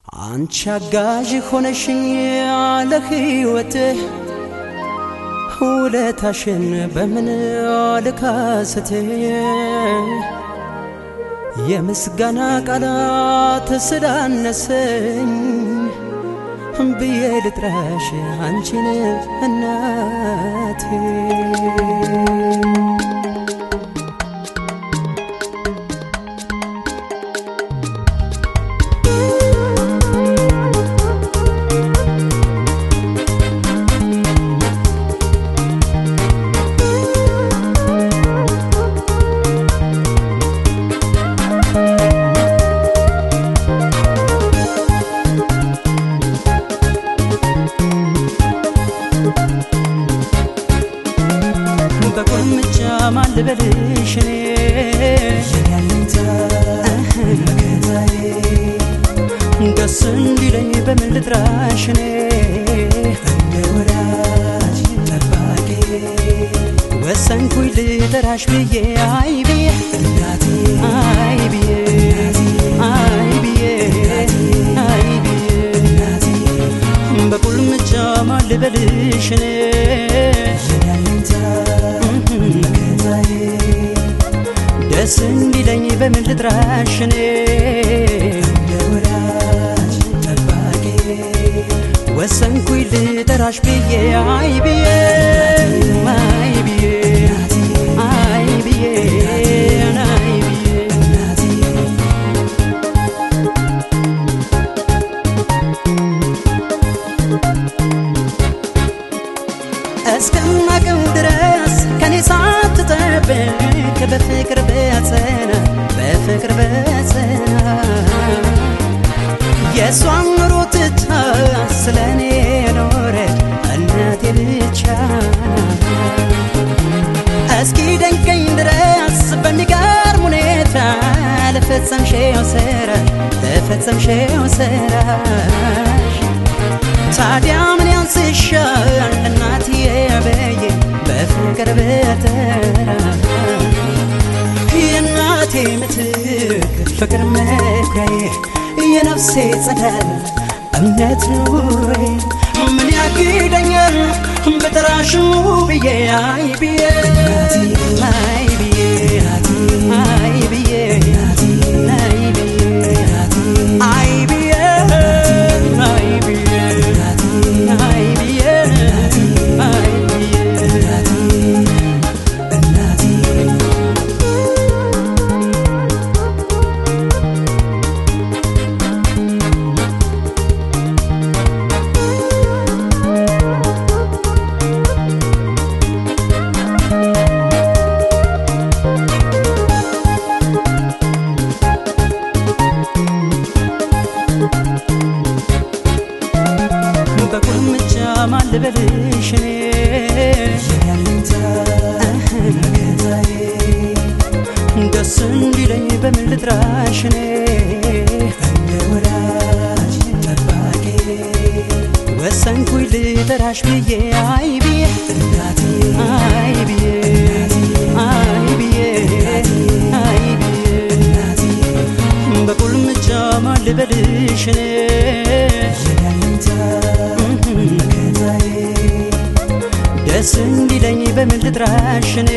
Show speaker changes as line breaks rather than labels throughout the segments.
አንቺ አጋዥ ሆነሽኝ ለሕይወትህ ውለታሽን በምን ልካስትህ የምስጋና ቃላት ስላነሰኝ ብዬ ልጥራሽ አንቺን እናቴ በቁልምጫ ማን ልበልሽ እኔ ደስ እንዲለኝ በምን ልጥራሽ እኔ እንደ ወዳጅ ጠባቂ ወሰንኩኝ ልጠራሽ ብዬ አይ ብዬ አይ ብዬ አይ ብዬ አይ ብዬ በቁልምጫ ማን ልበልሽ እኔ ደስ እንዲለኝ በምን ልጥራሽ እኔ ወሰንኩኝ ልጠራሽ ብዬ አይ ብዬ አይ ብዬ አይ ብዬ አይ ብዬ እስከማቀው ድረስ ከኔ ሳትጠብቅ በፍቅር በጸና በፍቅር በጸና የእሷን ኑሮ ትታ ስለ እኔ ኖረች እናቴ ብቻ እስኪ ደንቀኝ ድረስ በሚገርም ሁኔታ ለፈጸምሽው ስራሽ ለፈጸምሽው ስራሽ ታዲያ ምን ያንስሻል እናትዬ በዬ በፍቅር በተራ የእናቴ ምትክ ፍቅር መኩሪያዬ የነፍሴ ጸዳል እምነት ኑሬ ምን ያግደኛል በጠራሽ ብዬ አይ ብዬ አይ ብዬ አይ ብዬ አይ ብዬ አይ ብዬ አይ ብዬ አይ ብዬ አይ በቁልምጫ ማን ልበልሽ እኔ ደስ እንዲለኝ በምን ልጥራሽ እኔ ወሰንኩኝ ልጠራሽ ብዬ አይ ብዬ አይ ብዬ አይ ብዬ አይ ብዬ በቁልምጫ ማን ልበልሽ እኔ ደስ እንዲለኝ በምን ልጥራሽ እኔ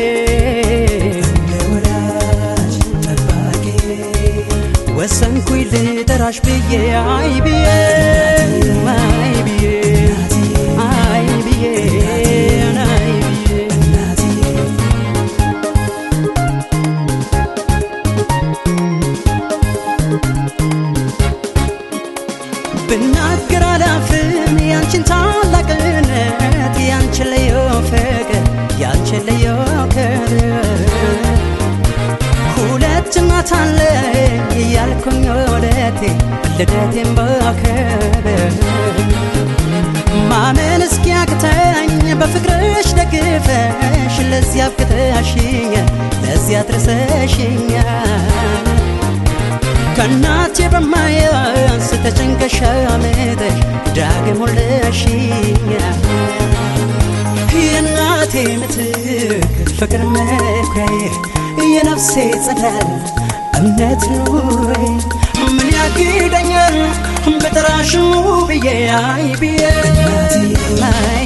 ወሰንኩኝ ልጠራሽ ብዬ አይ ብዬ አይ ብዬ አይ ብዬ አይ ብዬ ብናገር አላፍም ያንቺን ታላቅነት ያንቺን ልዩ ፍቅር ያንቺን ልዩ ክብር ሁለት እናት አለኝ እያልኩኝ ወደቴ ልደቴን ባከብር ማመን እስኪያቅተኝ በፍቅርሽ ደግፈሽ ለዚያ አብቅተሽኛል ለዚያ አድርሰሽኛል ከእናቴ በማያንስ ተጨንቀሽ አመጠሽ ዳግም ወለሽኛል የእናቴ ምትክ ፍቅር መኩሪያዬ የነፍሴ ጸዳል እምነት ኑሬ ምን ያግደኛል በጠራሽሙ ብዬ አይ ብዬ አይ